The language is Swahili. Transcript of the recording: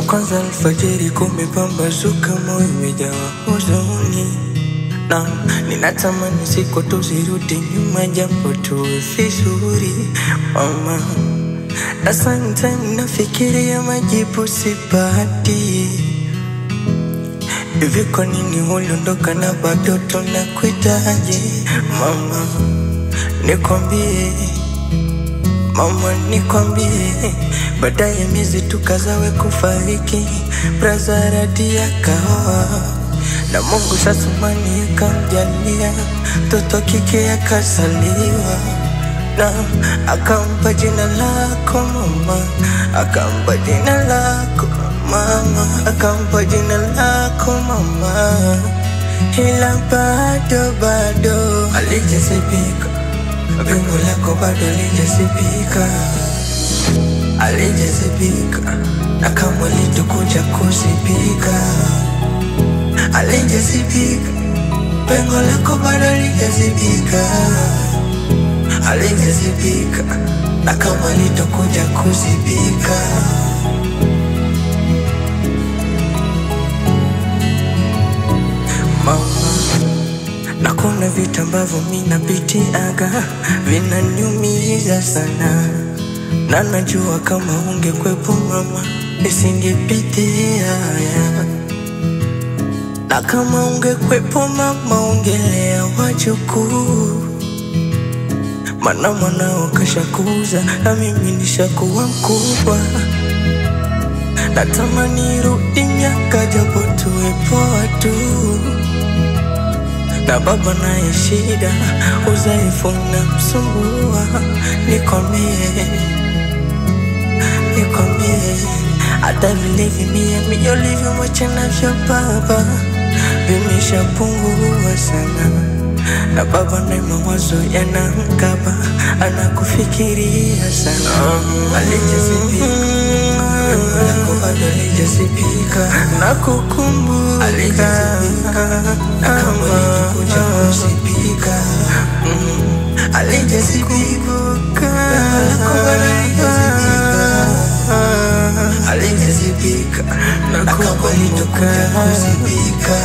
kwanza alfajiri kumepambazuka, moyo umejawa huzuni na ninatamani siku tuzirudi nyuma, japo tuwe vizuri mama. Na sometime nafikiria majibu sipati, hivi kwa nini uliondoka na bado tunakuhitaji mama? Nikwambie Mama nikwambie, baadaye miezi tukazawe kufariki, braza radi akaoa na Mungu sasumani akamjalia mtoto kike akasaliwa na akampa jina lako mama, akampa jina lako mama, akampa jina lako mama, ila bado bado alijazibika Pengo lako bado alijazibika, alijazibika na kama litukuja kuzibika, alijazibika. Pengo lako bado alijazibika, alijazibika na kama litukuja kuzibika. Mama na kuna vitu ambavyo mi napitiaga vinaniumiza sana, na najua kama ungekwepo mama nisingepitia haya, na kama ungekwepo mama ungelea wajukuu, mana mwanao kashakuza na mimi nishakuwa mkubwa. Natamani rudi miaka japo tuwepo watu na baba naye shida, udhaifu na msumbua. Nikwambie, nikwambie, hata vile vimia mio ulivyomwacha navyo baba vimeshapungua sana, na baba naye mawazo yanamkaba, anakufikiria sana. Alijazibika Pengo lako bado alijazibika na kukumbuka alijazibika na kama litakuja kuzibika mm. alijazibika Pengo lako bado alijazibika alijazibika na kama litakuja kuzibika